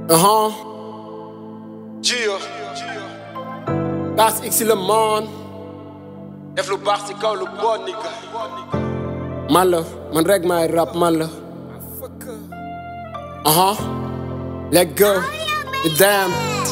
Uh-huh. Gio Das X le man. def lu baax ci kaw lu bon nigga Man la, man rek maay rap man la. Uh-huh. Let go. Damn.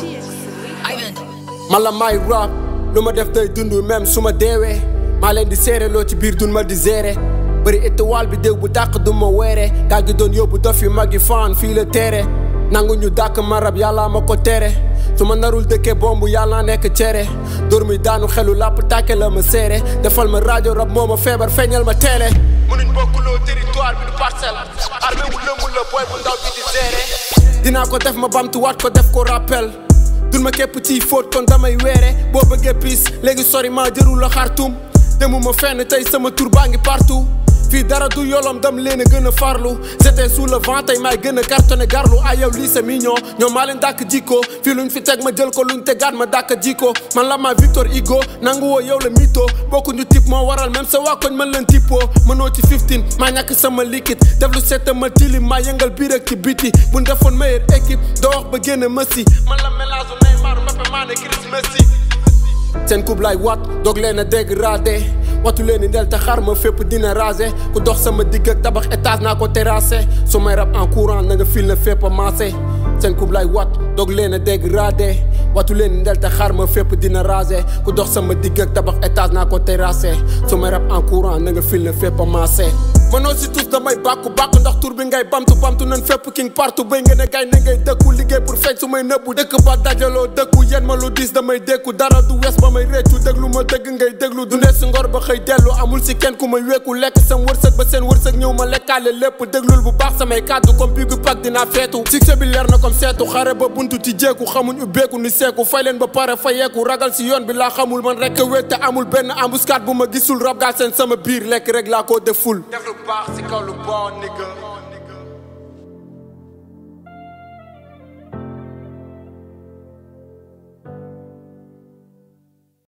Man la maay rap. lu ma def day dund même su ma deewee. maa leen di seere loo ci biir dun ma di zere. bëri étoile bi déw bu dàq du ma weere. gaa gi doon yóbbu dof yi mag yi faan fii la teere. nangu ñu dàq ma rab yàlla ma ko tere. su ma narul dëkkee bombu yàlla nekk cere. dóor mi daanu xelu làpp tàkke la ma seere. defal ma rajo rab moo ma feebar feeñal ma teele. mënuñ bokkuloo territoire bi du parcelle armée wu lëmul la booy bu ndaw bi di gérer dinaa ko def ma bamtuwaat ko def ko rappel dun ma képp ciy fóot kon damay weere boo bëggee piis léegi sori maa jërul la xartum demuma fenn tey sama tur baa ngi partout fii dara du yolom dam leen a gën a farlu j'étais sous le vent tey maay gën a cartonné garlu ay yow lii c'est mignon ñoom maa leen dàkk jikko fii luñ fi teg ma jël ko luñ tegaat ma dàkk jikko man la ma Victor Hugo nangu woo yow la mito bokkuñu type moo waral même sa waa koñ man leen tipo mënoo ci 15 maa ñàkk sama liquide def lu setta ma tilim maa yëngal biir ak ci biti buñ defoon meilleure équipe doo wax ba génn Messi man la mélange u Neymar Mbappé Mané Chris Messi seen coupe lay wat doog leen a dégradé watu leen ni ndel te xar ma fépp dina rasé ku dox sama digg ak tabax étage naa ko terrassé su may rab en courant na nga fil na fépp a massé seen coupe lay wat doog leen a dégradé watu leen ni ndel te xar ma fépp dina rasé ku dox sama digg ak tabax étage naa ko terrassé su may rab en courant na nga fil na fépp a massé mënoo si tous damay bàkku bàkku ndax tur bi ngay bamtu bamtu nan fépp king partout béy nga ne gay ne ngay dëkku liggéey pour feeñ su may nëbbu dëkk ba dajaloo dëkku yen ma lu diis damay dékku dara du wees ba may réccu déglu ma dëgg ngay déglu dundee si ngor ba xëy dellu amul si kenn ku may wékku lekk sam wërsëg ba seen wërsëg ñëw ma lekkaale lépp déglul bu baax samay kàddu comme bii gu pak dinaa feetu succès bi leer na comme seetu xare ba buntu ci jéeku xamuñ ubbeeku ni seeku fay leen ba pare fa yeeku ragal si yoon bi laa xamul man rek wéet te amul benn embuscade bu ma gisul rab gaal seen sama biir lekk rek laa ko deful def lu baax ci kaw lu bon nigga